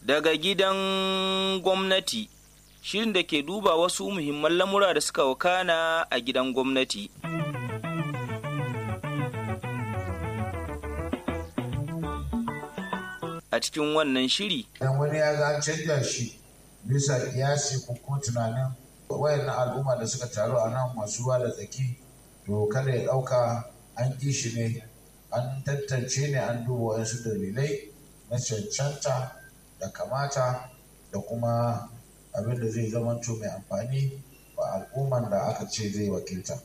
daga gidan gwamnati shirin da ke duba wasu muhimman lamura da suka wakana a gidan gwamnati. A cikin wannan shiri. Idan wani ya ga canja shi bisa kiyasi ko kuma tunanin wayannan al'umma da suka taru a nan masu ruwa da tsaki to kada ya ɗauka an ƙi shi ne an tantance ne an duba wasu dalilai na cancanta da kamata da kuma abin da zai zama mai amfani wa al'umman da aka ce zai wakilta.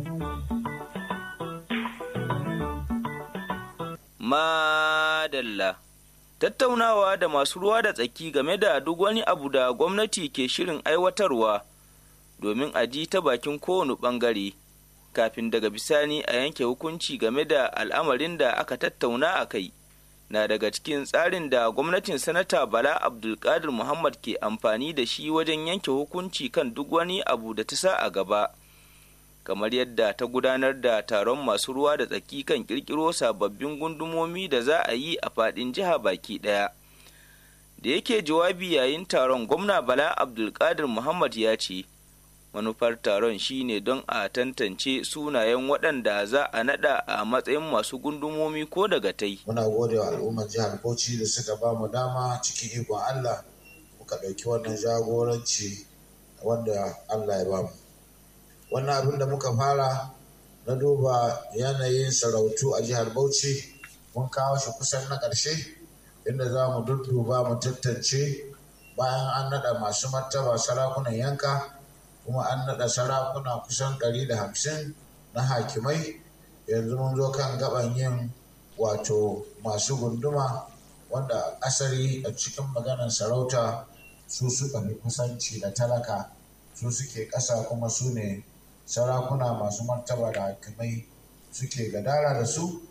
Madalla Tattaunawa da masu ruwa da tsaki game da duk wani abu da gwamnati ke shirin aiwatarwa domin a ji ta bakin kowane ɓangare kafin daga bisani a yanke hukunci game da al'amarin da aka tattauna a kai. na daga cikin tsarin da gwamnatin sanata bala abdulkadir muhammad ke amfani da shi wajen yanke hukunci kan duk wani abu da ta sa a gaba kamar yadda ta gudanar da taron masu ruwa da tsaki kan kirkiro sababbin gundumomi da za a yi a fadin jiha baki daya da yake jawabi yayin taron gwamna bala abdulkadir muhammad ya ce manufar taron shine don a tantance sunayen waɗanda za a naɗa a matsayin masu gundumomi ko daga tai. Muna gode wa al'ummar jihar Bauchi da suka ba mu dama cikin ikon Allah muka ɗauki wannan jagoranci wanda Allah ya ba mu. Wannan abin da muka fara na duba yanayin sarautu a jihar Bauchi mun kawo shi kusan na ƙarshe inda za mu dudduba mu tantance bayan an naɗa masu martaba sarakunan yanka. kuma an naɗa sarakuna kusan ɗari da hamsin na hakimai yanzu mun zo kan gaban yin wato masu gunduma wanda asali a cikin maganar sarauta su suka fi kusanci da talaka su suke ƙasa kuma su ne sarakuna masu martaba da hakimai suke gadara da su